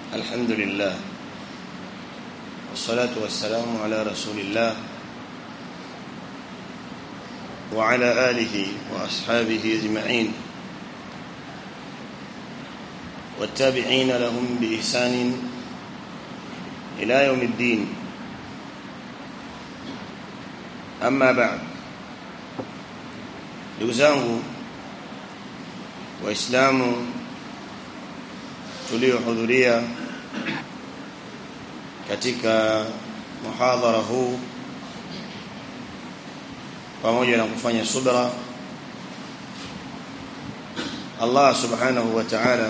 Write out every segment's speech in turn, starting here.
الحمد لله والصلاة والسلام على رسول الله وعلى آله وأصحابه أجمعين والتابعين لهم بإحسان إلى يوم الدين أما بعد ndugu waislamu tuliohudhuria katika muhadhara huu pamoja na kufanya subra Allah subhanahu wa ta'ala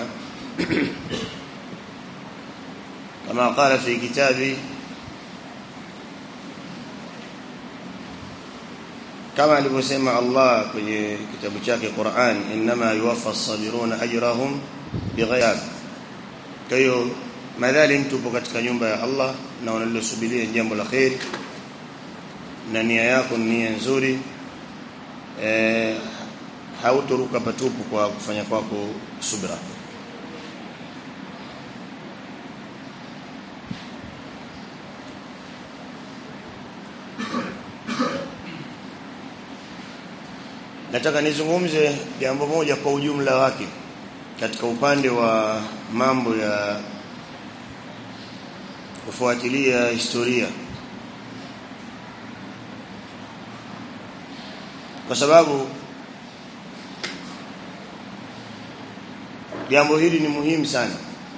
kama qala fi kitabi kama alivyosema Allah kwenye kitabu chake Qur'an inma yuwaffa as-sabiruna ajrahum bighayr kwa hiyo madhali tupo katika nyumba ya Allah na unalosubiria jambo la khair na nia yako ni nia nzuri eh hautoruka patupu kwa kufanya kwako subra nataka nizungumze jambo moja kwa ujumla wake katika upande wa mambo ya kufuatilia historia kwa sababu jambo hili ni muhimu sana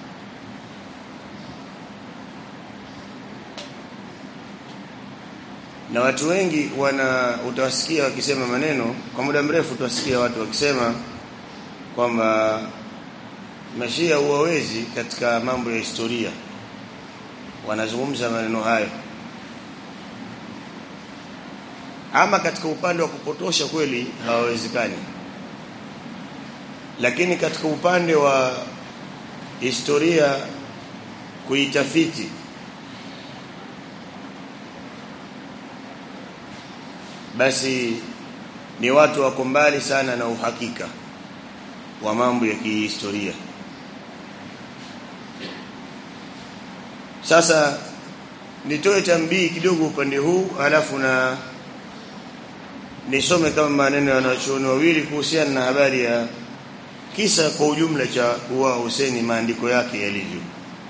na watu wengi wana utawasikia wakisema maneno kwa muda mrefu utawasikia watu wakisema kwamba mashia huwawezi katika mambo ya historia wanazungumza maneno hayo ama katika upande wa kupotosha kweli hawawezekani lakini katika upande wa historia kuitafiti basi ni watu wako mbali sana na uhakika wa mambo ya kihistoria sasa nitoe tambii kidogo upande huu halafu na nisome kama maneno ya wanachuoni wawili kuhusiana na habari ya kisa kwa ujumla cha kuwa Huseni maandiko yake yalivyo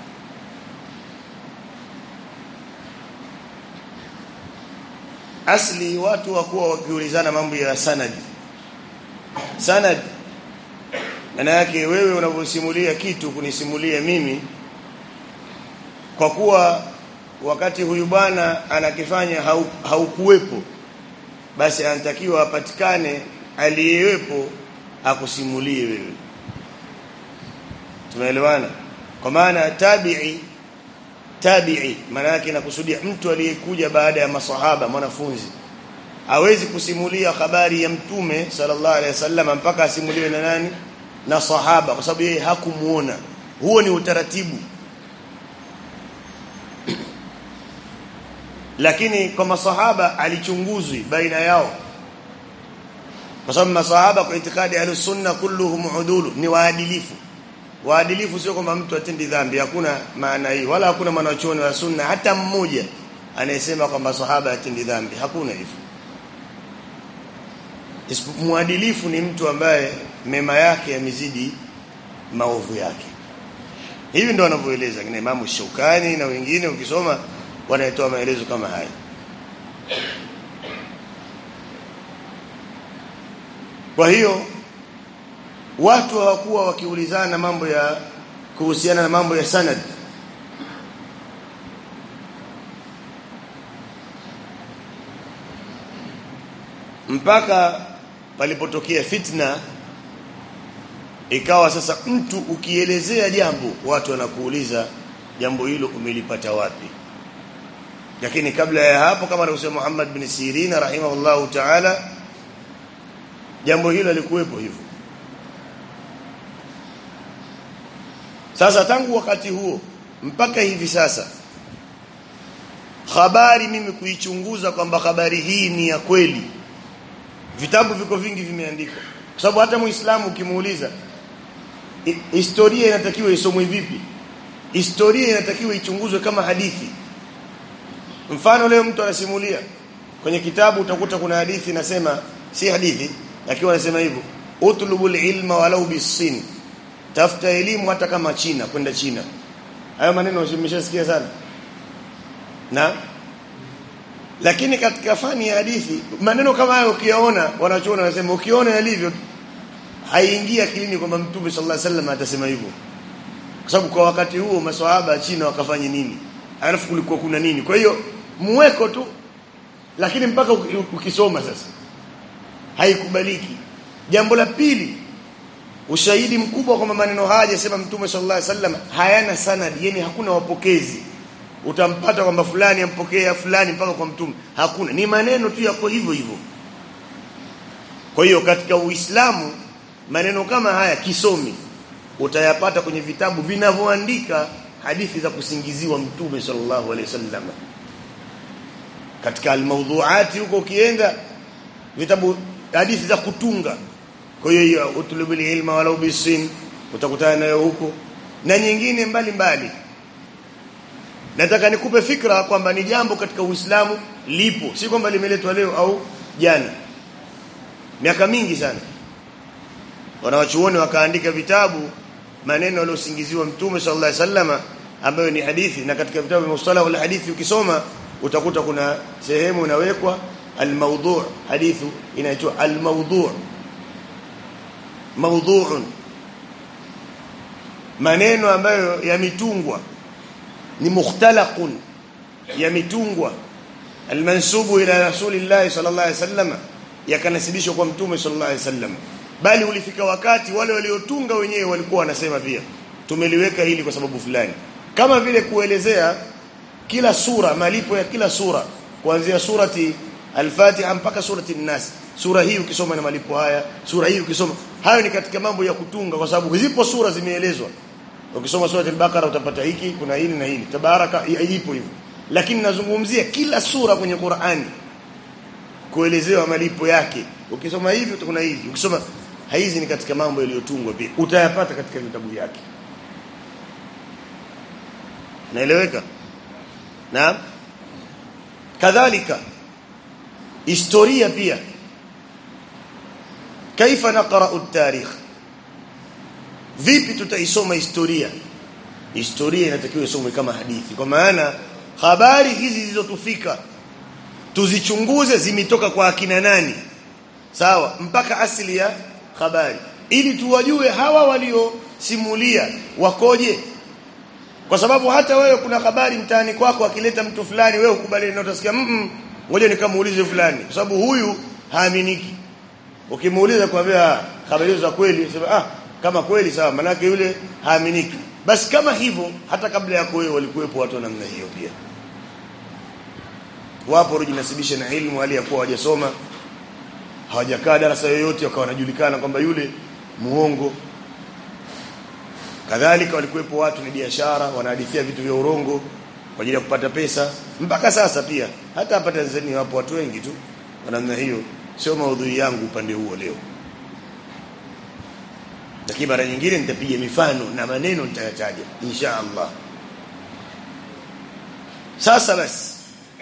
asli watu wakuwa wakiulizana mambo ya sanad sanad maana yake wewe unavyosimulia kitu kunisimulia mimi kwa kuwa wakati huyu bwana anakifanya haukuwepo hau basi anatakiwa apatikane aliyewepo akusimulie wewe tumeelewana kwa maana tabi'i tabi'i maana yake nakusudia mtu aliyekuja baada ya masahaba mwanafunzi hawezi kusimulia habari ya mtume sallallahu alaihi wasallam mpaka asimuliwe na nani na sahaba kwa sababu yeye hakumuona huo ni utaratibu lakini kwa masahaba alichunguzwi baina yao kwa sababu masahaba kwa itikadi ya sunna kulluhum udulu ni waadilifu waadilifu sio kwamba mtu atendi dhambi hakuna maana hii wala hakuna mwanachuoni wa sunna hata mmoja anayesema kwamba sahaba atendi dhambi hakuna hivyo muadilifu ni mtu ambaye mema yake yamezidi maovu yake hivi ndo wanavyoeleza kina Imamu Shaukani na wengine ukisoma wanatoa maelezo kama haya kwa hiyo watu hawakuwa wakiulizana mambo ya kuhusiana na mambo ya sanad mpaka palipotokea fitna ikawa sasa mtu ukielezea jambo watu wanakuuliza jambo hilo umelipata wapi lakini kabla ya hapo kama anavyosema Muhammad bin Sirin rahimahullahu ta'ala jambo hilo lilikuwepo hivyo sasa tangu wakati huo mpaka hivi sasa habari mimi kuichunguza kwamba habari hii ni ya kweli vitabu viko vingi vimeandikwa kwa sababu hata muislamu ukimuuliza historia inatakiwa isomwe vipi historia inatakiwa ichunguzwe kama hadithi mfano leo mtu anasimulia kwenye kitabu utakuta kuna hadithi inasema si hadithi lakini anasema hivyo utlubul ilma walau bisin tafuta elimu hata kama China kwenda China hayo maneno umeshasikia sana na lakini katika fani ya hadithi maneno kama hayo ukiyaona wanachoona wanasema ukiona yalivyo haingia akilini kwamba mtume sallallahu alaihi wasallam atasema hivyo kwa sababu kwa wakati huo maswahaba China wakafanya nini alafu kulikuwa kuna nini kwa hiyo muweko tu lakini mpaka ukisoma sasa haikubaliki jambo la pili ushahidi mkubwa kwamba maneno haya yasema mtume sallallahu alaihi wasallam hayana sanad yani hakuna wapokezi utampata kwamba fulani ampokea fulani mpaka kwa mtume hakuna ni maneno tu yako hivyo hivyo kwa hiyo katika uislamu maneno kama haya kisomi utayapata kwenye vitabu vinavyoandika hadithi za kusingiziwa mtume sallallahu alaihi wasallam katika almawdhuati huko ukienda vitabu hadithi za kutunga kwa hiyo utlubul ilma walau bisin utakutana nayo huko na nyingine mbalimbali mbali. nataka nikupe fikra kwamba ni jambo katika Uislamu lipo si kwamba limeletwa leo au jana miaka mingi sana wanawachuoni wakaandika vitabu maneno yaliyosingiziwa mtume sallallahu alaihi wasallama ambayo ni hadithi na katika vitabu vya mustalah wal hadithi ukisoma utakuta kuna sehemu inawekwa al-mawdu' hadithu inaitwa al-mawdu' mawdu'un maneno ambayo yamitungwa ni mukhtalaqun yamitungwa almansubu ila rasulillah sallallahu alaihi wasallam yakanasibishwa kwa mtume sallallahu alaihi wasallam bali ulifika wakati wale waliotunga wenyewe walikuwa wanasema pia tumeliweka hili kwa sababu fulani kama vile kuelezea kila sura malipo ya kila sura kuanzia surati al-Fatiha mpaka surati an-Nas sura hii ukisoma na malipo haya sura hii ukisoma hayo ni katika mambo ya kutunga kwa sababu zipo sura zimeelezwa ukisoma sura al-Baqara utapata hiki kuna hili na hili tabaraka ipo hivyo lakini nazungumzia kila sura kwenye Qur'ani kuelezewa malipo yake ukisoma hivi utakuwa hivi ukisoma hizi ni katika mambo yaliyotungwa pia utayapata katika vitabu vyake naeleweka na kadhalika historia pia kaifa naqra'u at-tarikh vipi tutaisoma historia historia inatakiwa isomwe kama hadithi kwa maana habari hizi zilizotufika tuzichunguze zimetoka kwa akina nani sawa mpaka asili ya habari ili tuwajue hawa waliosimulia wakoje kwa sababu hata wewe kuna habari mtaani kwako akileta mtu fulani wewe ukubali na utasikia mm ngoja nikamuulize fulani kwa sababu huyu haaminiki ukimuuliza kwambia habari za kweli sema ah kama kweli sawa manake yule haaminiki basi kama hivyo hata kabla yako wewe walikuwepo watu wa namna hiyo pia wapo waliojinasibisha na elimu hali ya kuwa hawajasoma hawajakaa darasa yoyote wakawa wanajulikana kwamba yule muongo kadhalika walikuwepo watu ni biashara wanahadithia vitu vya urongo kwa ajili ya kupata pesa mpaka sasa pia hata hapa Tanzania wapo watu wengi tu kwa namna hiyo sio maudhui yangu upande huo leo lakini mara nyingine nitapiga mifano na maneno nitayataja insha Allah sasa basi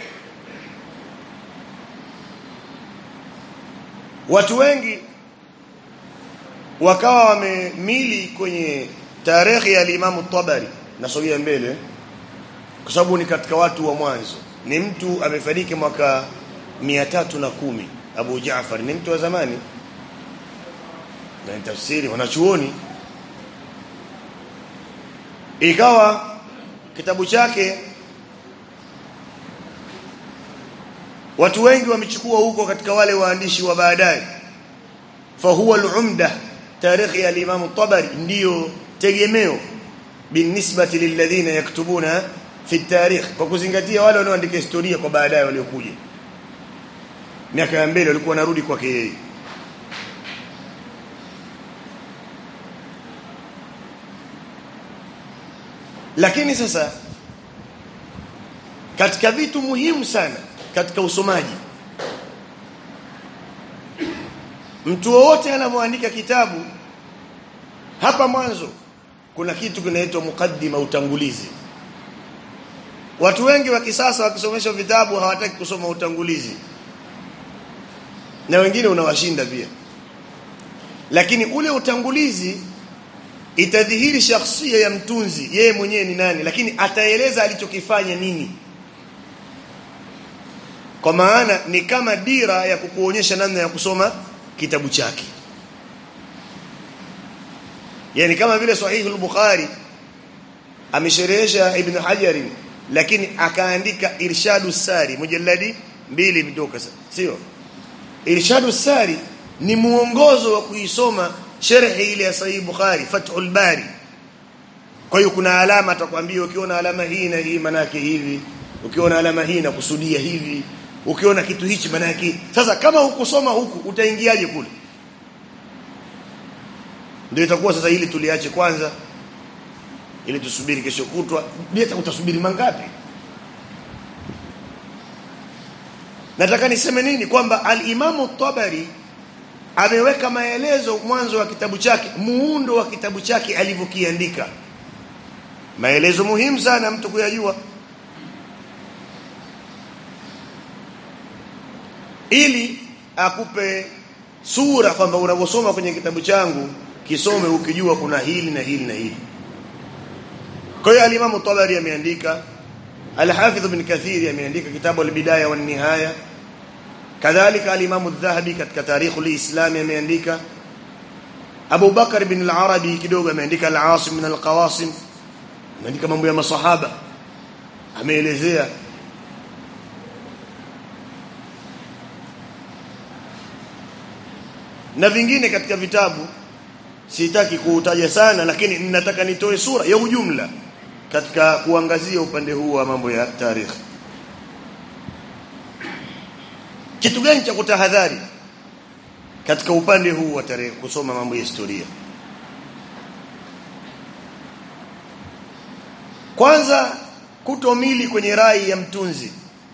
watu wengi wakawa wamemili kwenye tarehe ya Imam Tabari nasogea mbele kwa sababu ni katika watu wa mwanzo ni mtu amefariki mwaka na kumi Abu Jaafar ni mtu wa zamani na tafsiri wanachuoni ikawa kitabu chake watu wengi wamechukua huko katika wale waandishi wa baadaye fa huwa al-umda tarikhi ya Imam Tabari ndiyo tegemeo binisbati lilladhina yaktubuna fi tarikh kwa kuzingatia wale wanaoandika historia kwa baadaye waliokuja miaka ya mbele walikuwa wanarudi kwake yeye lakini sasa katika vitu muhimu sana katika usomaji mtu wowote anapoandika kitabu hapa mwanzo kuna kitu kinaitwa mukaddima utangulizi watu wengi wa kisasa wakisomeshwa vitabu hawataki kusoma utangulizi na wengine unawashinda pia lakini ule utangulizi itadhihiri shakhsia ya mtunzi yeye mwenyewe ni nani lakini ataeleza alichokifanya nini kwa maana ni kama dira ya kukuonyesha namna ya kusoma kitabu chake yani kama vile sahihi al-bukhari amesherehesha ibn hajar lakini akaandika irshadu sari mujalladi mbili mtoka sio irshadu sari ni muongozo wa kuisoma sharhi ile ya sahihi bukhari fathul bari kwa hiyo kuna alama atakwambia ukiona alama hii na hii manake hivi ukiona alama hii na kusudia hivi ukiona kitu hichi manake sasa kama hukusoma huku utaingiaje kule ndio itakuwa sasa ili tuliache kwanza ili tusubiri kesho kutwa bila utasubiri mangapi nataka niseme nini kwamba al-Imamu Tabari ameweka maelezo mwanzo wa kitabu chake muundo wa kitabu chake alivyokiandika maelezo muhimu sana mtu kuyajua ili akupe sura kwamba unavyosoma kwenye kitabu changu kisome ukijua kuna hili na hili na hili kwa hiyo al-Imam Tabari ameandika Al-Hafidh Ibn Kathir ameandika kitabu al-Bidaya wan Nihaya kadhalika al-Imam Adh-Dhahabi katika Tarikh al-Islam ameandika Abu Bakar ibn al-Arabi kidogo ameandika al-Asim min al-Qawasim ameandika mambo ya masahaba ameelezea na vingine katika vitabu sitaki kuutaja sana lakini ninataka nitoe sura ya ujumla katika kuangazia upande huu wa mambo ya tarikhi kitu gani cha kutahadhari katika upande huu wa tarehe kusoma mambo ya historia kwanza kutomili kwenye rai ya mtunzi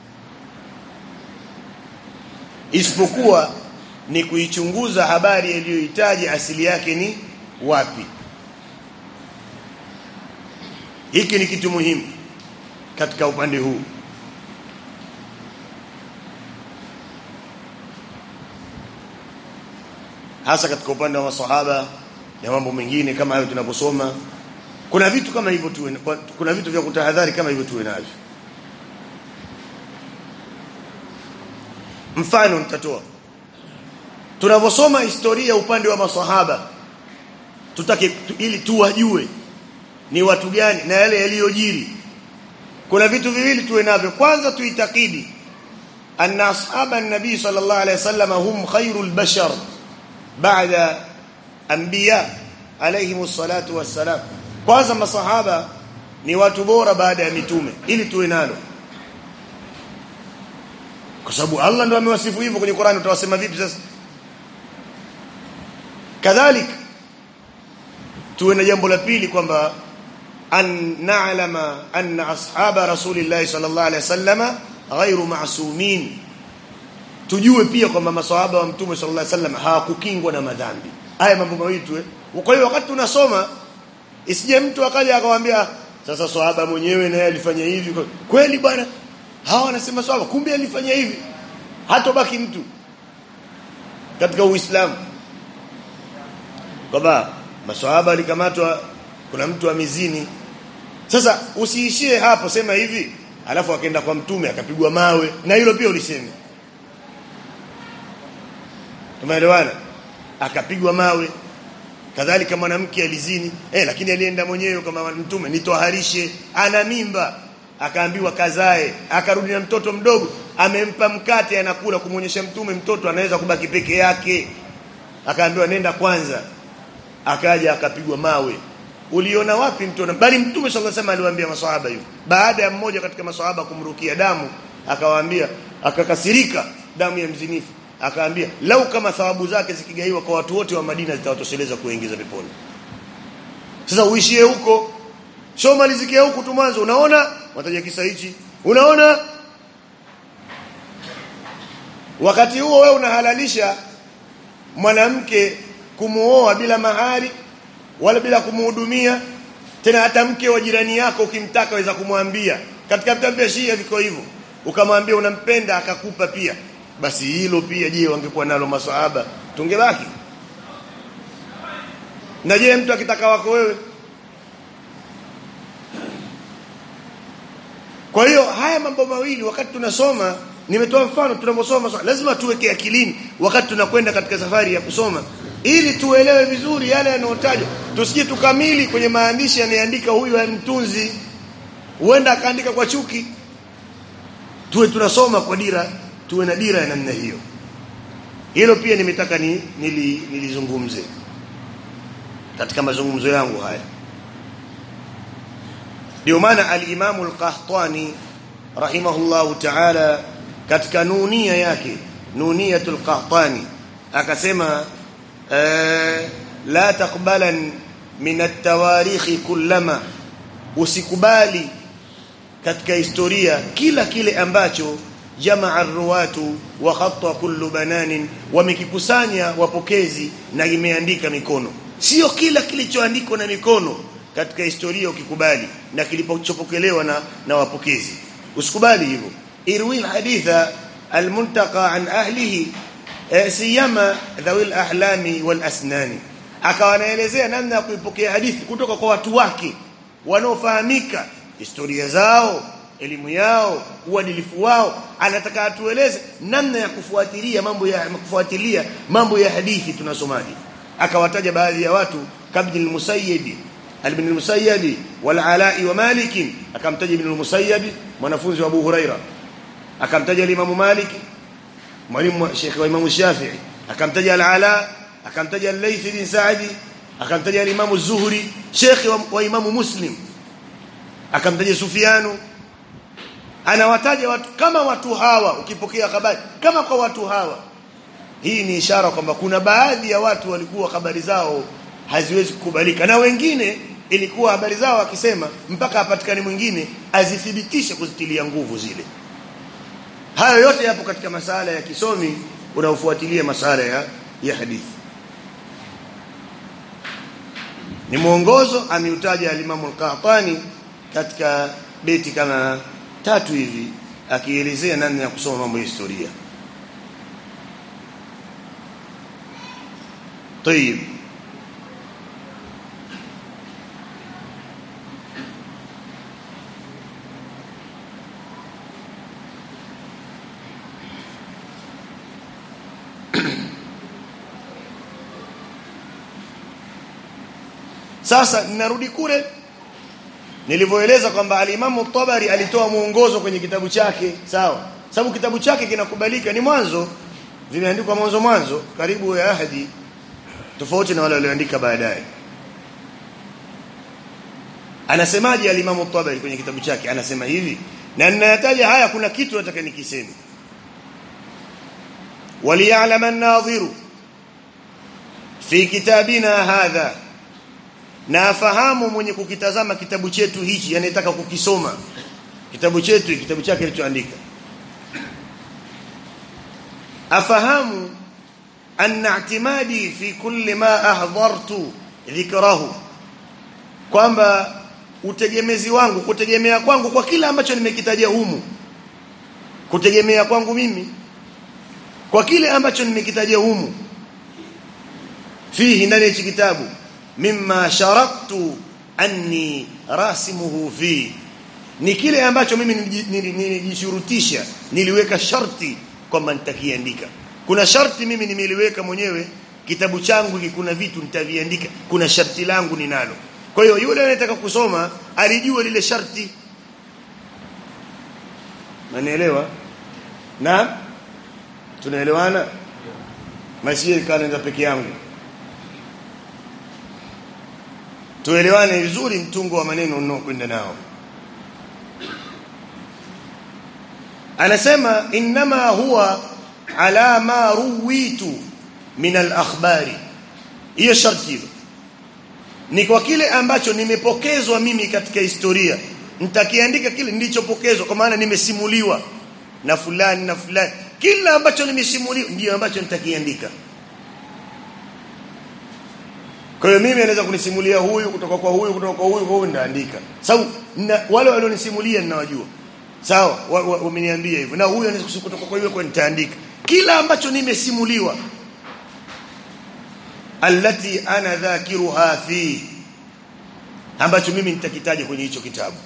isipokuwa ni kuichunguza habari iliyohitaji asili yake ni wapi hiki ni kitu muhimu katika upande huu hasa katika upande wa maswahaba na mambo mengine kama hayo tunaposoma kuna vitu kama hivyo tuwe kuna vitu vya kutahadhari kama hivyo tuwe navyo mfano nitatoa tunavyosoma historia upande wa maswahaba tutake tu, ili tuwajue ni watu gani na yale yaliyojiri kuna vitu viwili tuwe navyo kwanza tuitakidi anna ashaba an-nabi sallallahu alayhi wasallam hum khairul bashar baada anbiya alayhim salatu wassalam kwanza masahaba ni watu bora baada ya mitume ili tuwe nalo kwa sababu Allah ndo amewasifu hivyo kwenye Qur'an utawasema vipi sasa kadhalik tuwe na jambo la pili kwamba an na'lama anna ashaba rasulillahi sallallahu alaihi wasallama ghairu ma'sumin tujue pia kwamba maswahaba wa mtume sallallahu alaihi wasallam hawakukingwa na madhambi haya mambo mawili tu kwa hiyo wakati tunasoma isije mtu akaja akamwambia sasa swahaba mwenyewe naye alifanya hivi kweli bwana hawa wanasema swahaba kumbe alifanya hivi hatobaki mtu katika uislamu kwamba maswahaba alikamatwa kuna mtu amezini sasa usiishie hapo sema hivi alafu akaenda kwa mtume akapigwa mawe na hilo pia ulisema tumeelewana akapigwa mawe kadhalika mwanamke alizini eh lakini alienda mwenyewe kama mtume nitoharishe ana mimba akaambiwa kazae akarudi na mtoto mdogo amempa mkate anakula kumwonyesha mtume mtoto anaweza kubaki peke yake akaambiwa nenda kwanza akaja akapigwa mawe uliona wapi mtu bali mtume sallallahu alaihi wasallam aliwaambia maswahaba hivyo baada ya mmoja katika maswahaba kumrukia damu akawaambia akakasirika damu ya mzinifu akaambia lau kama thawabu zake zikigaiwa kwa watu wote wa Madina zitawatosheleza kuingiza peponi sasa uishie huko sio malizikia huku tu mwanzo unaona wataja kisa hichi unaona wakati huo wewe unahalalisha mwanamke kumuoa bila mahari wala bila kumhudumia tena hata mke wa jirani yako ukimtaka waweza kumwambia katika vitabu vya Shia viko hivyo ukamwambia unampenda akakupa pia basi hilo pia je wangekuwa nalo maswahaba tungebaki na je mtu akitaka wako wewe kwa hiyo haya mambo mawili wakati tunasoma nimetoa mfano tunaposoma lazima tuweke akilini wakati tunakwenda katika safari ya kusoma ili tuelewe vizuri yale yanayotajwa tusije tukamili kwenye maandishi anayeandika huyu mtunzi huenda akaandika kwa chuki tuwe tunasoma kwa dira tuwe na dira ya namna hiyo hilo pia nimetaka ni, nili, nilizungumze katika mazungumzo yangu haya ndio maana al-Imam al-Qahtani rahimahullahu ta'ala katika nunia yake nuniyatul Qahtani akasema la taqbalan min at-tawarikh kullama usikubali katika historia kila kile ambacho jamaa ruwatu wa khatta kullu bananin wamekikusanya wapokezi na imeandika mikono sio kila kilichoandikwa na mikono katika historia ukikubali na kilipochopokelewa na, na wapokezi usikubali hivyo irwi haditha almuntaqa an ahlihi eh, siyama dhawil ahlami wal asnani akawa anaelezea namna ya kuipokea hadithi kutoka kwa watu wake wanaofahamika historia zao elimu yao uadilifu wao anataka atueleze namna ya kufuatilia mambo ya kufuatilia mambo ya hadithi tunasomaji akawataja baadhi ya watu kabdi al-musayyib ibn al-musayyib wal ala'i wa malik akamtaja ibn al-musayyib mwanafunzi wa Abu Huraira akamtaja Imam Malik mwalimu Sheikh wa Imam Shafi'i akamtaja al-ala akamtaja al-Layth bin Sa'di akamtaja al-Imam az-Zuhri Sheikh wa, wa Imam Muslim akamtaja Sufyanu anawataja watu kama watu hawa ukipokea habari kama kwa watu hawa hii ni ishara kwamba kuna baadhi ya watu walikuwa habari zao haziwezi kukubalika na wengine ilikuwa habari zao akisema mpaka apatikane mwingine azithibitishe kuzitilia nguvu zile hayo yote yapo katika masala ya kisomi unaofuatilia masala ya, ya hadithi ni mwongozo ameutaja alimamu al-Qahtani katika beti kama tatu hivi akielezea namna ya kusoma mambo ya historia طيب sasa ninarudi kule nilivyoeleza kwamba alimamu Tabari alitoa muongozo kwenye kitabu chake sawa sababu kitabu chake kinakubalika ni mwanzo vimeandikwa mwanzo mwanzo karibu ya ahadi tofauti na wale walioandika baadaye anasemaje alimamu Tabari kwenye kitabu chake anasema hivi na ninayataja haya kuna kitu nataka nikiseme وليعلم الناظر في كتابنا هذا na afahamu mwenye kukitazama kitabu chetu hichi anayetaka kukisoma kitabu chetu kitabu chake kilichoandika afahamu anna i'timadi fi kulli ma ahdhartu dhikrahu kwamba utegemezi wangu kutegemea kwangu kwa kila ambacho nimekitaja humu kutegemea kwangu mimi kwa kile ambacho nimekitaja humu fihi ndani ya kitabu mimma sharaktu anni rasimuhu fi ni kile ambacho mimi nilijishurutisha niliweka sharti kwamba nitakiandika kuna sharti mimi nimeliweka mwenyewe kitabu changu kuna vitu nitaviandika kuna sharti langu ninalo kwa hiyo yule anayetaka kusoma alijua lile sharti Unanielewa? Na tunaelewana? Masiye kanaenda peke yangu. Tuelewane vizuri mtungo wa maneno unaokwenda nao. Anasema inma huwa ala ma ruwitu min al-akhbari. Hiyo sharti hilo. Ni kwa kile ambacho nimepokezwa mimi katika historia nitakiandika kile nilichopokezwa kwa maana nimesimuliwa na fulani na fulani kila ambacho nimesimuliwa ndio ambacho nitakiandika kwa hiyo mimi anaweza kunisimulia huyu kutoka kwa huyu kutoka kwa huyu kwa huyu ndaandika sababu wale walionisimulia ninawajua sawa wameniambia hivyo na huyu anaweza kutoka kwa hiyo kwa nitaandika kila ambacho nimesimuliwa allati ana dhakiruha fi ambacho mimi nitakitaja kwenye hicho kitabu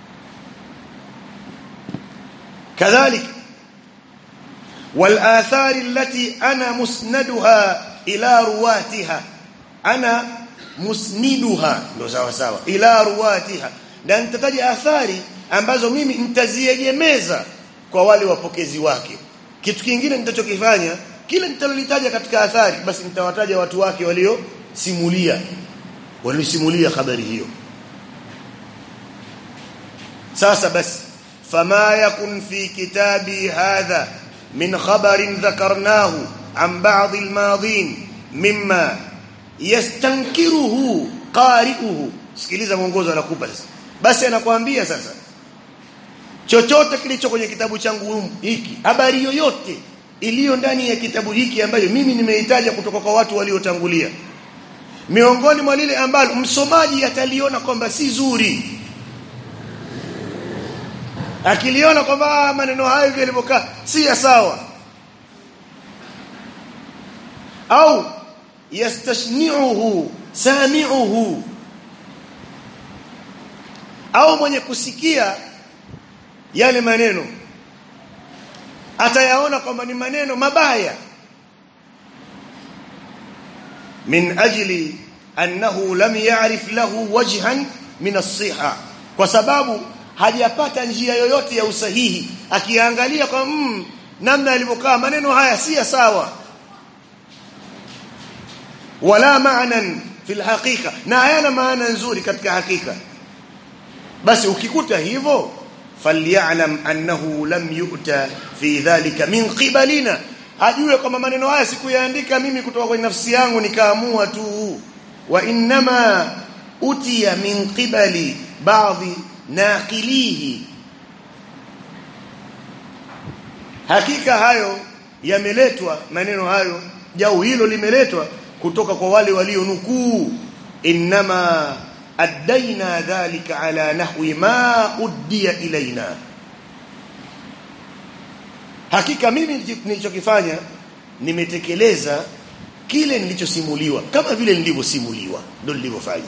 kadhalik والاثار التي انا مسندها الى رواتها انا musniduha ndo sawa sawa ila ruwatiha na nitataja athari ambazo mimi nitaziegemeza kwa wale wapokezi wake kitu kingine nitachokifanya kile nitalolitaja katika athari basi nitawataja watu wake walio simulia waliosimulia habari hiyo sasa basi fama yakun fi kitabi hadha min khabarin dhakarnahu an ba'd al-madin mimma yastankiruhu qari'uhu sikiliza mwongozo anakupa sasa basi anakuambia sasa chochote kilicho kwenye kitabu changu hiki habari yoyote iliyo ndani ya kitabu hiki ambayo mimi nimeitaja kutoka kwa watu waliotangulia miongoni mwa lile ambalo msomaji ataliona kwamba si zuri akiliona kwamba maneno hayo hivi yalivyokaa si ya sawa au yastashni'uhu sami'uhu au mwenye kusikia yale maneno atayaona kwamba ni maneno mabaya min ajli annahu lam ya'rif lahu wajhan min as-siha kwa sababu hajapata njia yoyote ya usahihi akiangalia kwa mm, namna alivyokaa maneno haya si sawa wala maanan fil haqiqa na hayana maana nzuri katika hakika basi ukikuta hivyo falyalam annahu lam yu'ta fi dhalika min qibalina ajue kwamba maneno haya sikuyaandika mimi kutoka kwenye nafsi yangu nikaamua tu wa innama utiya min qibali baadhi naqilihi hakika hayo yameletwa maneno hayo jau hilo limeletwa kutoka kwa wale walionukuu inma addaina dhalika ala nahwi ma uddiya ilaina hakika mimi nilichokifanya nimetekeleza kile nilichosimuliwa kama vile nilivyosimuliwa ndio nilivyofanya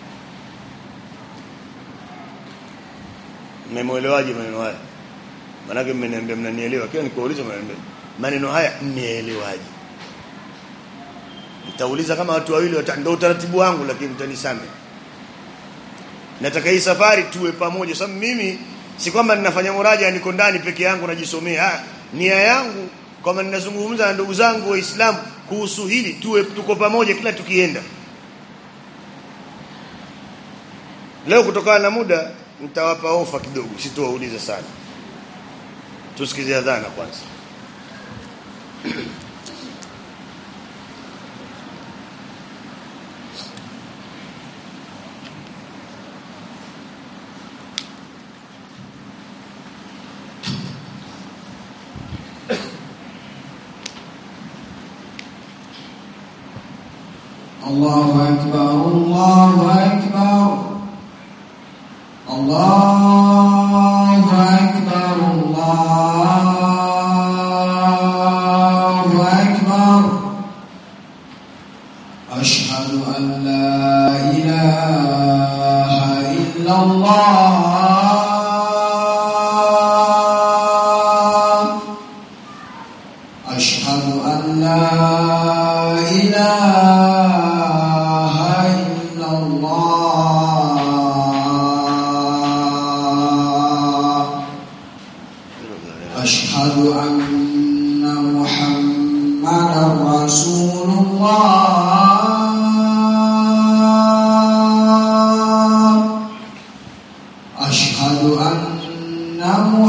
mmemuelewaje maneno haya manake mmeniambia mnanielewa kila nikuuliza maneno haya mmeelewaje nitauliza kama watu wawili ndio utaratibu wangu lakini mtanisame nataka hii safari tuwe pamoja sababu mimi si kwamba ninafanya muraja niko ndani peke yangu najisomea nia yangu kwamba ninazungumza na ndugu zangu waislamu kuhusu hili tuwe tuko pamoja kila tukienda leo kutokana na muda nitawapa ofa kidogo sitowauliza sana tusikize adhana kwanza الله أكبر الله أكبر الله أكبر الله أكبر أشهد أن لا إله إلا الله أشهد أن لا إله إلا الله أشهد أن محمدا رسول الله أشهد أن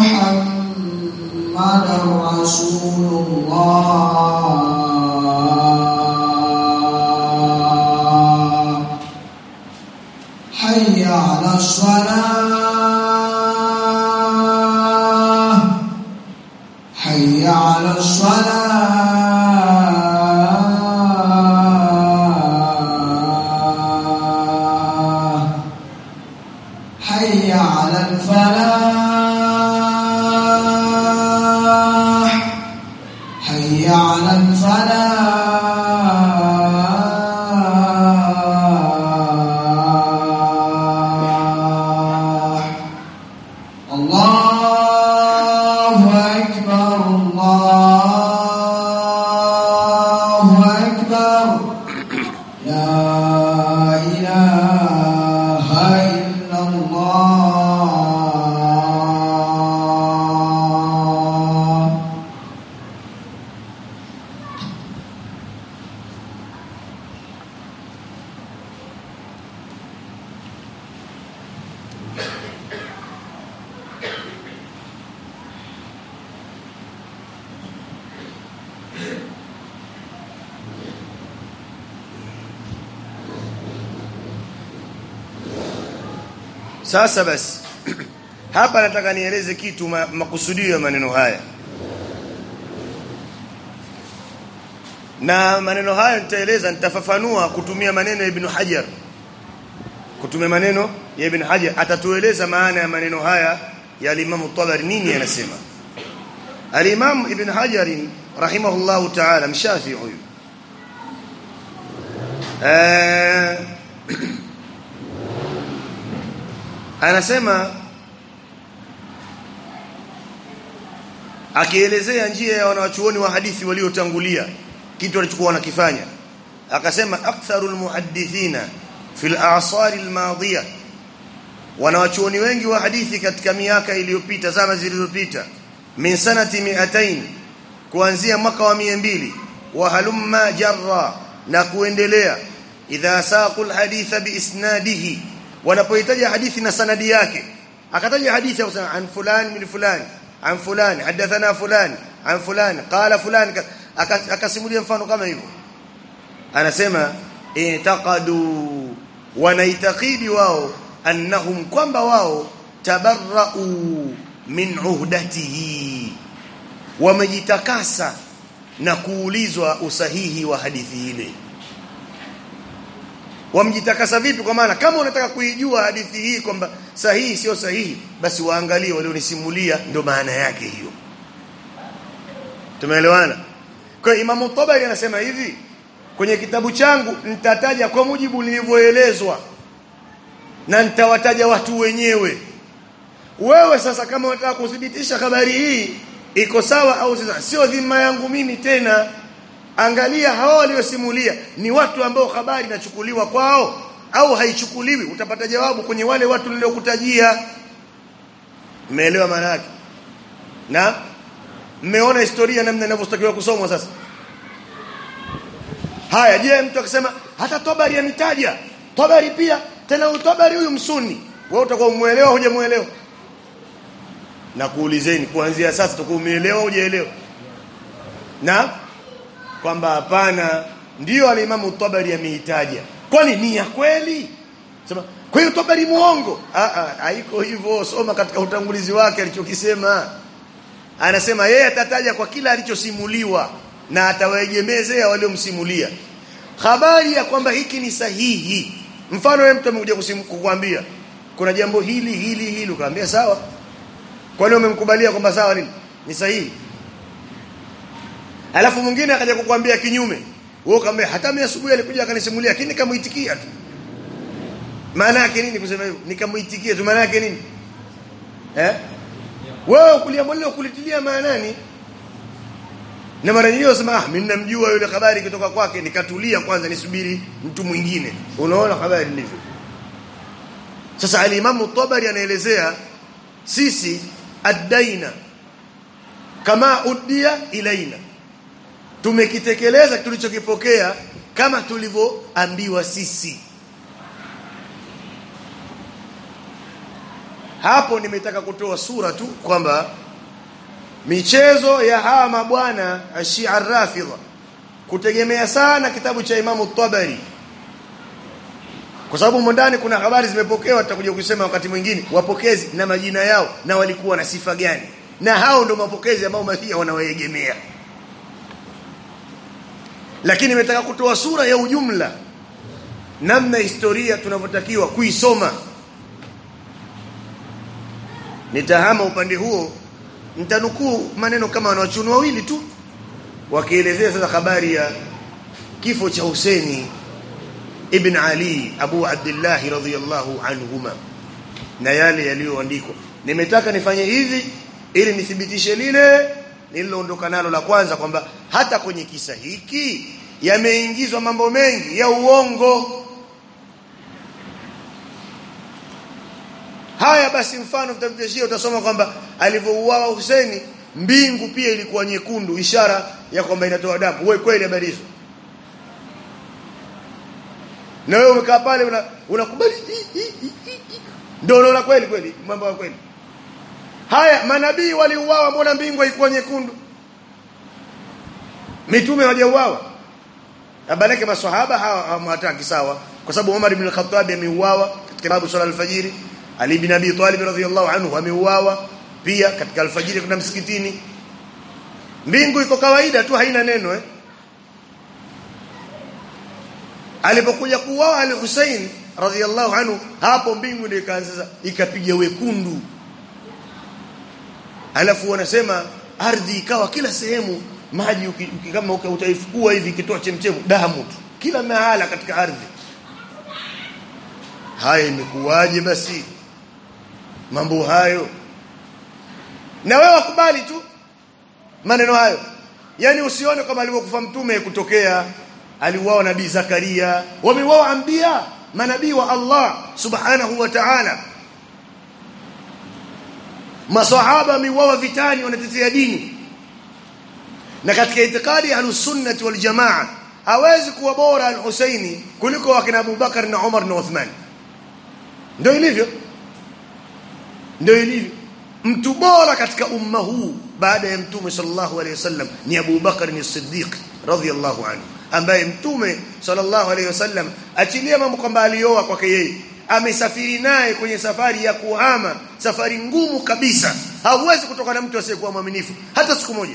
محمدا رسول الله حي على الصلاة حي على الفلاح حي على الفلاح الله أكبر الله أكبر لا إله إلا الله Sasa basi hapa nataka nieleze kitu ma, makusudio ya maneno haya. Na maneno haya nitaeleza nitafafanua kutumia maneno ya Ibn Hajar. Kutumia maneno ya Ibn Hajar atatueleza maana ya maneno haya ya Imam Tabari nini anasema. Al-Imam Ibn Hajar rahimahullahu ta'ala mshafi huyu. Eh anasema akielezea njia ya wanawachuoni wa hadithi waliotangulia kitu walichokuwa wanakifanya akasema aktharul muhaddithina fil a'sar al-madiyah wanawachuoni wengi wa hadithi katika miaka iliyopita zama zilizopita min sanati 200 kuanzia mwaka wa 200 wa halumma jarra na kuendelea idha saqul haditha bi isnadihi wanapohitaji hadithi na sanadi yake akataja hadithi au an fulani min fulani an fulani hadathana fulani an fulani qala fulani akasimulia mfano kama hivyo anasema itaqadu wanaitakidi wao annahum kwamba wao tabarra'u min uhdatihi wamejitakasa na kuulizwa usahihi wa hadithi ile wamjitakasa vipi kwa maana kama unataka kuijua hadithi hii kwamba sahihi sio sahihi basi waangalie walionisimulia ndio maana yake hiyo tumeelewana kwa Imam Tabari anasema hivi kwenye kitabu changu nitataja kwa mujibu nilivyoelezwa na nitawataja watu wenyewe wewe sasa kama unataka kudhibitisha habari hii iko sawa au sio dhima yangu mimi tena angalia hao waliosimulia ni watu ambao habari inachukuliwa kwao au haichukuliwi utapata jawabu kwenye wale watu niliokutajia umeelewa maana yake na mmeona historia namna inavyostakiwa kusomwa sasa haya je mtu akisema hata Tabari anitaja Tabari pia tena Tabari huyu msuni wewe utakuwa umuelewa hujamuelewa na kuulizeni kuanzia sasa utakuwa umeelewa hujaelewa na kwamba hapana ndio alimamu Tabari ameitaja kwani ni ya kweli sema kwa hiyo Tabari muongo ah ah haiko hivyo soma katika utangulizi wake alichokisema anasema yeye atataja kwa kila alichosimuliwa na atawaegemezea waliomsimulia habari ya kwamba hiki ni sahihi mfano wewe mtu amekuja kukuambia kuna jambo hili hili hili ukamwambia sawa kwani umemkubalia kwamba sawa nini ni sahihi alafu mwingine akaja kukwambia kinyume wewe ukamwambia hata mimi asubuhi alikuja akanisimulia lakini nikamuitikia tu maana yake nini kusema hivyo nikamuitikia tu maana yake nini eh wewe kuliambiwa kulitilia maanani na mara nyingine unasema ah mimi namjua yule habari kutoka kwake nikatulia kwanza nisubiri mtu mwingine unaona habari ndivyo sasa al-Imam tabari anaelezea sisi adaina kama udia ilaina tumekitekeleza tulichokipokea kama tulivyoambiwa sisi hapo nimetaka kutoa sura tu kwamba michezo ya hawa mabwana ashia rafidha kutegemea sana kitabu cha Imamu Tabari kwa sababu ndani kuna habari zimepokewa tutakuja kusema wakati mwingine wapokezi na majina yao na walikuwa na sifa gani na hao ndio mapokezi ambao mafia wanawaegemea lakini nimetaka kutoa sura ya ujumla namna historia tunavyotakiwa kuisoma nitahama upande huo nitanukuu maneno kama wanawachuoni wawili tu wakielezea sasa habari ya kifo cha Husaini ibn Ali Abu Abdullah radhiyallahu anhuma na yale yaliyoandikwa nimetaka nifanye hivi ili nithibitishe lile nililoondoka nalo la kwanza kwamba hata kwenye kisa hiki yameingizwa mambo mengi ya uongo haya basi mfano tutamtishia utasoma kwamba alivyouawa Husaini mbingu pia ilikuwa nyekundu ishara ya kwamba inatoa damu wewe kweli habari hizo na wewe umekaa pale unakubali ndio unaona kweli kweli mambo ya kweli haya manabii waliuawa mbona mbingu haikuwa nyekundu mitume hawajauawa abaleke maswahaba hawa hawataki sawa kwa sababu Umar ibn al-Khattab ameuawa katika babu sala al-fajiri Ali ibn Abi Talib radhiyallahu anhu ameuawa pia katika alfajiri kuna msikitini mbingu iko kawaida tu haina neno eh alipokuja kuuawa al-Hussein radhiyallahu anhu hapo mbingu ndio ikaanza ikapiga wekundu alafu wanasema ardhi ikawa kila sehemu maji kama utaifukua hivi kitoa chemchemu damu tu kila mahala katika ardhi haya imekuwaje basi mambo hayo na wewe wakubali tu maneno hayo yani usione kama alivyokufa mtume kutokea aliuawa nabii Zakaria wameuawa anbiya manabii wa Allah subhanahu wa ta'ala maswahaba wameuawa vitani wanatetea dini na katika itikadi ya sunnati wal jamaa hawezi kuwa bora al-Husaini kuliko wakina Abu Bakar na Umar na Uthman ndio ilivyo ndio ilivyo mtu bora katika umma huu baada ya mtume sallallahu alayhi wasallam ni Abu Bakar ni Siddiq radhiyallahu anhu ambaye mtume sallallahu alayhi wasallam achilia mambo kwamba alioa kwake yeye amesafiri naye kwenye safari ya kuhama safari ngumu kabisa hauwezi kutoka na mtu asiyekuwa mwaminifu hata siku moja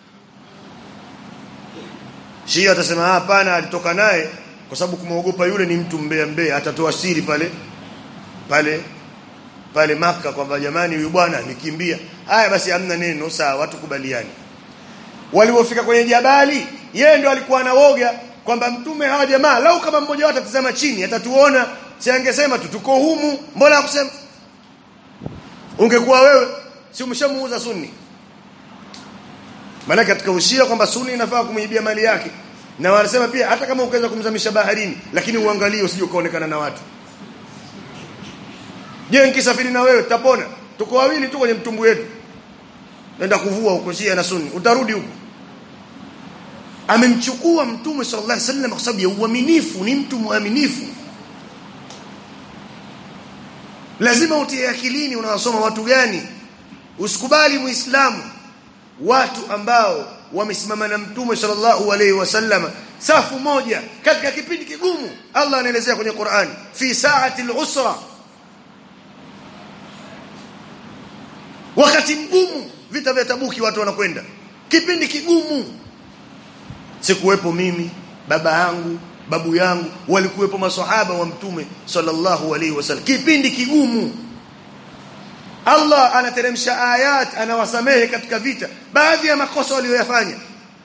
Shia atasema hapana alitoka naye kwa sababu kumwogopa yule ni mtu mbea mbea atatoa siri pale pale pale maka kwamba jamani huyu bwana nikimbia haya basi hamna neno sawa watu kubaliani walipofika kwenye jabali yeye ndo alikuwa anawoga kwamba mtume hawa jamaa lau kama mmoja wao atatazama chini atatuona si angesema tu tuko humu mbona hakusema ungekuwa wewe si umeshamuuza sunni maana katika ushia kwamba sunni inafaa kumwibia mali yake na wanasema pia hata kama ukaweza kumzamisha baharini lakini uangalie usije ukaonekana na watu je nikisafiri na wewe tutapona tuko wawili tu kwenye mtumbu wetu nenda kuvua huko Shia na Sunni utarudi huko amemchukua mtume sallallahu alaihi wasallam kwa sababu ya uaminifu ni mtu mwaminifu lazima utie akilini unawasoma watu gani usikubali muislamu watu ambao wamesimama na mtume sallallahu alaihi wasallam safu moja katika kipindi kigumu Allah anaelezea kwenye Qur'an fi sa'ati al-usra wakati mgumu vita vya tabuki watu wanakwenda kipindi kigumu sikuwepo mimi baba yangu babu yangu walikuwepo maswahaba wa mtume sallallahu alaihi wasallam kipindi kigumu Allah anateremsha ayat anawasamehe katika vita baadhi ya makosa walioyafanya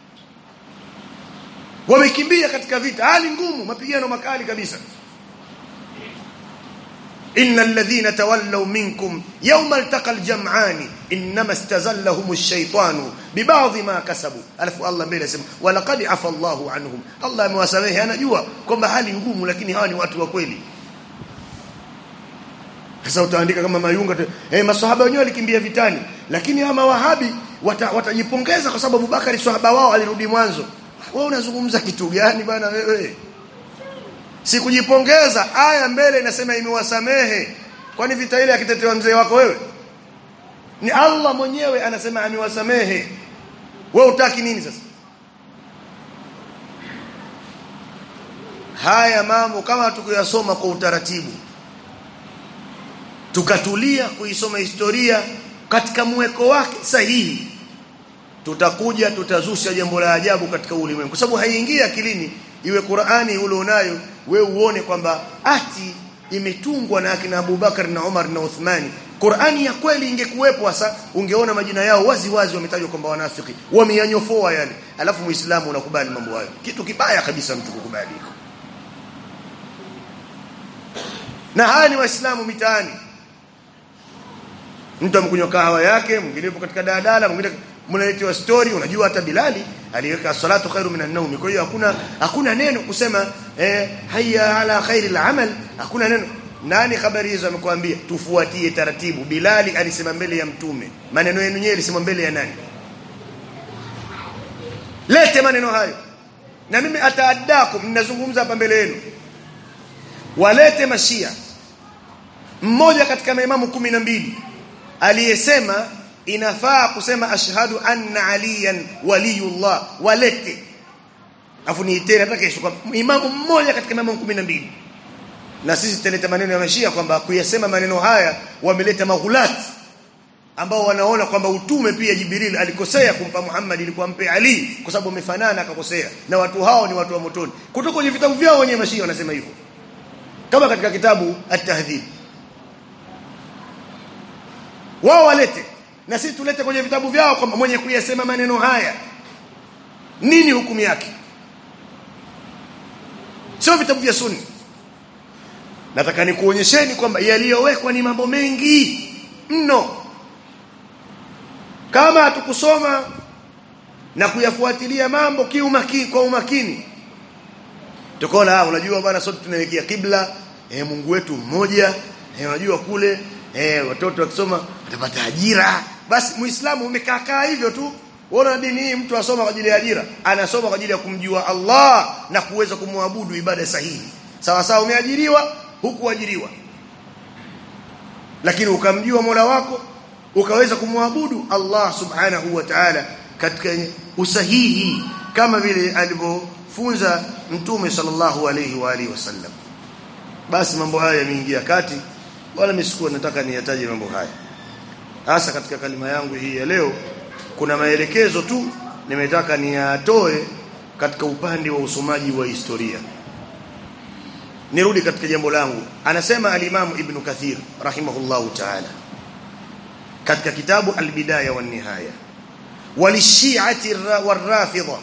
wamekimbia katika vita hali ngumu mapigano makali kabisa إن الذين تولوا منكم يوم التقى الجمعان إنما استزلهم الشيطان ببعض ما كسبوا ألف الله mbele sema walaqad afa Allahu anhum Allah amewasamehe anajua kwamba hali ngumu lakini hawa ni watu wa kweli sasa utaandika kama mayunga eh maswahaba wenyewe walikimbia vitani lakini hawa mawahabi watajipongeza wata kwa sababu Abubakar swahaba wao alirudi mwanzo wewe unazungumza kitu gani bana wewe sikujipongeza aya mbele inasema imewasamehe kwani vita ile akitetewa mzee wako wewe ni Allah mwenyewe anasema amewasamehe wewe utaki nini sasa haya mambo kama tukiyasoma kwa utaratibu tukatulia kuisoma historia katika mweko wake sahihi tutakuja tutazusha jambo la ajabu katika ulimwengu kwa sababu haiingia akilini iwe Qur'ani ulionayo wewe uone kwamba ati imetungwa na akina Abubakar na Umar na Uthmani Qur'ani ya kweli ingekuwepo hasa ungeona majina yao wazi wazi wametajwa kwamba wanafiki wameyanyofoa yani alafu muislamu unakubali mambo hayo kitu kibaya kabisa mtu kukubali na haya ni waislamu mitaani mtu amkunywa kahawa yake mwingine yupo katika daladala mwingine mnaletewa story unajua hata Bilali aliweka salatu khairu minan naumi kwa hiyo hakuna hakuna neno kusema eh, hayya ala khairil amal hakuna neno nani habari hizo amekwambia tufuatie taratibu Bilali alisema mbele ya mtume maneno yenu nyewe alisema mbele ya nani lete maneno hayo na mimi ataadakum ninazungumza hapa mbele yenu walete mashia mmoja katika maimamu kumi na mbili aliyesema inafaa kusema ashhadu anna aliyan waliyullah walete afu niiteni hata kesho kwa imamu mmoja katika imamu 12 na sisi tutaleta maneno ya mashia kwamba kuyasema maneno haya wameleta maghulat ambao wanaona kwamba utume pia Jibril alikosea kumpa Muhammad ilikuwa mpe Ali kwa sababu wamefanana akakosea na watu hao ni watu wa motoni kutoka kwenye vitabu vyao wenyewe mashia wanasema hivyo kama katika kitabu at-tahdhib wao walete na sisi tulete kwenye vitabu vyao kwamba mwenye kuyasema maneno haya nini hukumu yake sio vitabu vya sunni nataka nikuonyesheni kwamba yaliyowekwa ni mambo mengi mno kama hatukusoma na kuyafuatilia mambo kiumakini kwa umakini tukaona unajua bwana sote tunaelekea kibla eh Mungu wetu mmoja eh unajua kule eh watoto wakisoma watapata ajira basi muislamu umekaa kaa hivyo tu Unaona dini hii mtu asoma kwa ajili ya ajira, anasoma kwa ajili ya kumjua Allah na kuweza kumwabudu ibada sahihi. Sawa sawa umeajiriwa, hukuajiriwa. Lakini ukamjua Mola wako, ukaweza kumwabudu Allah Subhanahu wa Ta'ala katika usahihi kama vile alivyofunza Mtume sallallahu alayhi wa alihi wasallam. Basi mambo haya yameingia kati wala misikuwa nataka niyataje mambo haya. Hasa katika kalima yangu hii ya leo kuna maelekezo tu nimetaka niyatoe katika upande wa usomaji wa historia nirudi katika jambo langu anasema al-Imam Ibn Kathir rahimahullahu ta'ala katika kitabu al-Bidaya wa nihaya walishi'ati warafidha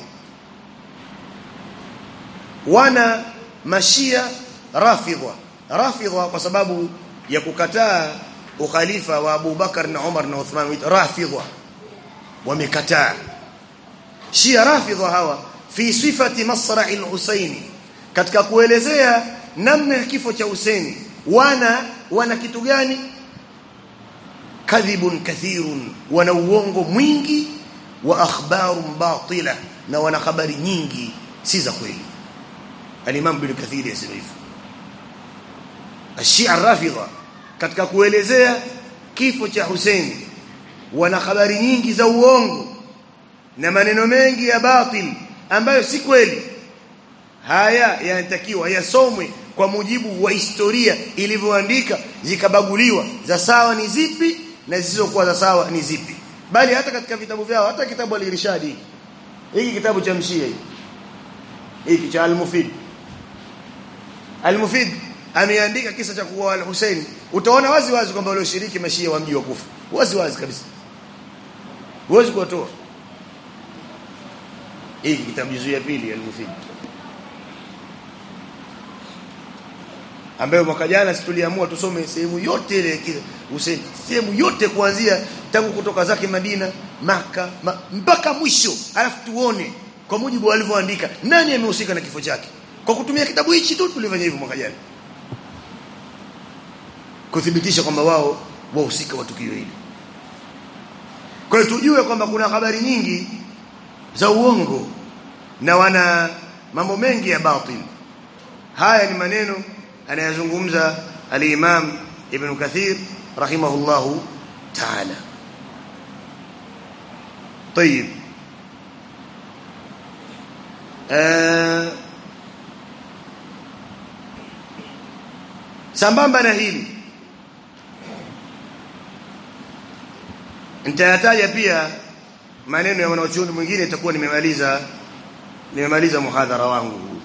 wana mashia rafidha rafidha kwa sababu ya kukataa ukhalifa wa Abu Bakar na Umar na Uthman rafidha wamekataa Shia Rafidha hawa fi sifati masra'i al-Husaini katika kuelezea namna ya kifo cha Husaini wana wana kitu gani kadhibun kathirun wana uongo mwingi wa akhbarun batila na wana habari nyingi si za kweli al-Imam Ibn Kathir yasema hivyo Shia Rafidha katika kuelezea kifo cha Husaini wana habari nyingi za uongo na maneno mengi ya batil ambayo si kweli haya yanatakiwa yasomwe kwa mujibu wa historia ilivyoandika zikabaguliwa za sawa ni zipi na zisizokuwa za sawa ni zipi bali hata katika vitabu vyao hata kitabu al-irshadi hiki kitabu cha mshia hiki cha al-mufid al-mufid ameandika kisa cha kuwa al-Hussein utaona wazi wazi kwamba walioshiriki mashia wa mji wa Kufa wazi wazi kabisa huwezi kuwatoa hiki kitabu juzuu ya pili al-mufid ambayo mwaka jana tuliamua tusome sehemu yote ile Hussein sehemu yote kuanzia tangu kutoka zake Madina maka ma, mpaka mwisho alafu tuone kwa mujibu walivyoandika nani amehusika na kifo chake kwa kutumia kitabu hichi tu tulifanya hivyo mwaka jana kuthibitisha kwamba wao wahusika wa tukio hili kwa hiyo tujue kwamba kuna habari nyingi za uongo na wana mambo mengi ya batil haya ni maneno anayazungumza al-Imam Ibn Kathir rahimahullahu ta'ala طيب آه sambamba na hili nitayataja pia maneno ya wanachuoni mwingine itakuwa nimemaliza nimemaliza muhadhara wangu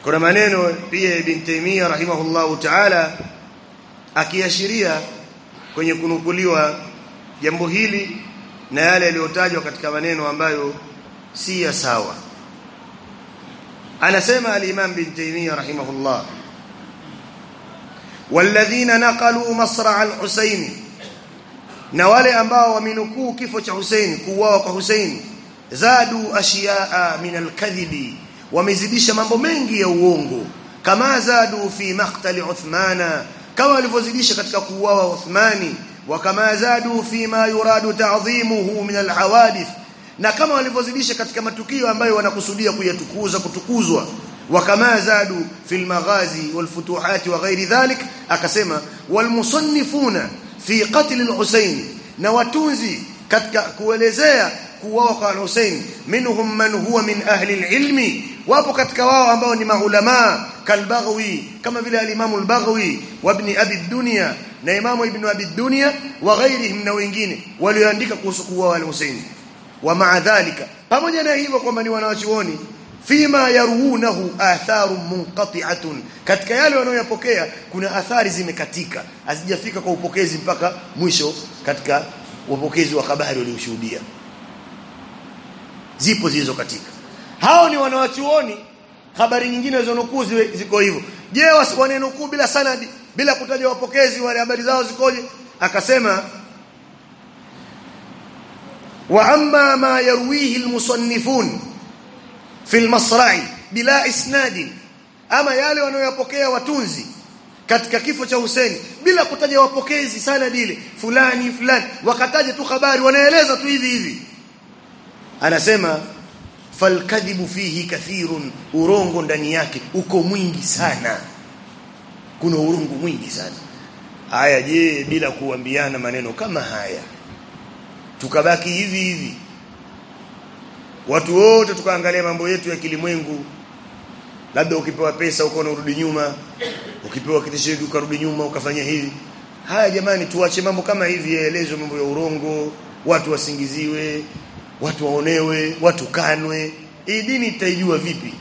kuna maneno pia ibn Taymiyyah rahimahullahu ta'ala akiashiria kwenye kunukuliwa jambo hili na yale yaliyotajwa katika maneno ambayo si ya sawa anasema al-Imam bin Taymiyyah rahimahullah walladhina naqalu masra' al-Husayn na wale ambao wamenukuu kifo cha Hussein kuuawa kwa Hussein zadu ashiyaa min al-kadhibi wamezidisha mambo mengi ya uongo kama zadu fi maqtali Uthmana kama walivyozidisha katika kuuawa Uthmani wa kama zadu fi ma yuradu ta'dhimuhu min al-hawadith na kama walivyozidisha katika matukio ambayo wanakusudia kuyatukuza kutukuzwa wa kama zadu fil maghazi wal futuhat wa ghairi dhalik akasema wal musannifuna fi qatl al-Husayn na watunzi katika kuelezea kuuawa kwa Hussein minhum man huwa min ahli al-ilmi wapo katika wao ambao ni maulama kalbaghawi kama vile al-Imam al-Baghawi wa ibn Abi dunya na Imam ibn Abi dunya wa ghairihim na wengine walioandika kuhusu kuuawa al-Hussein wa ma'a dhalika pamoja na hivyo kwamba ni wanawachuoni fima yaruunahu atharu munqati'atun katika yale wanayoyapokea kuna athari zimekatika hazijafika kwa upokezi mpaka mwisho katika upokezi wa habari walioshuhudia zipo zilizo katika hao ni wanawachuoni habari nyingine zilizonukuu ziko hivyo je wanenukuu bila sanadi bila kutaja wapokezi wale habari zao zikoje akasema wa amma ma yarwihi almusannifun fi almasra'i bila isnadi ama yale wanayoyapokea watunzi katika kifo cha Hussein bila kutaja wapokezi sanadi ile fulani fulani wakataja tu habari wanaeleza tu hivi hivi anasema falkadhibu fihi kathirun urongo ndani yake uko mwingi sana kuna urongo mwingi sana haya je bila kuambiana maneno kama haya tukabaki hivi hivi watu wote tukaangalia mambo yetu ya kilimwengu labda ukipewa pesa uko unarudi nyuma ukipewa kitishio ukarudi nyuma ukafanya hivi haya jamani tuache mambo kama hivi yaelezwe mambo ya urongo watu wasingiziwe watu waonewe watu kanwe hii dini itaijua vipi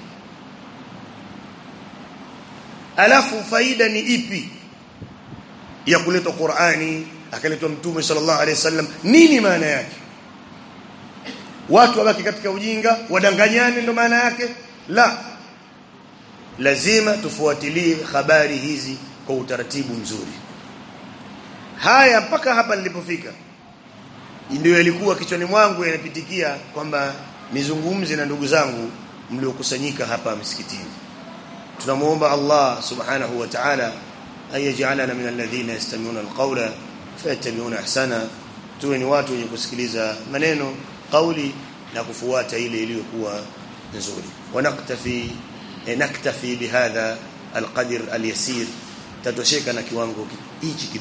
alafu faida ni ipi ya kuletwa Qur'ani akaletwa mtume sallallahu alaihi wasallam nini maana yake watu wabaki katika ujinga wadanganyane ndo maana yake la lazima tufuatilie habari hizi kwa utaratibu mzuri haya mpaka hapa nilipofika ndio yalikuwa kichwani mwangu yanapitikia kwamba nizungumze na ndugu zangu mliokusanyika hapa msikitini tunamuomba Allah subhanahu wa ta'ala ayaj'alana min alladhina yastami'una alqawla fayattabi'una ahsana tuwe ni watu wenye kusikiliza maneno kauli na kufuata ile iliyokuwa nzuri wanaktafi naktafi bihadha alqadr alyasir tatosheka na kiwango hichi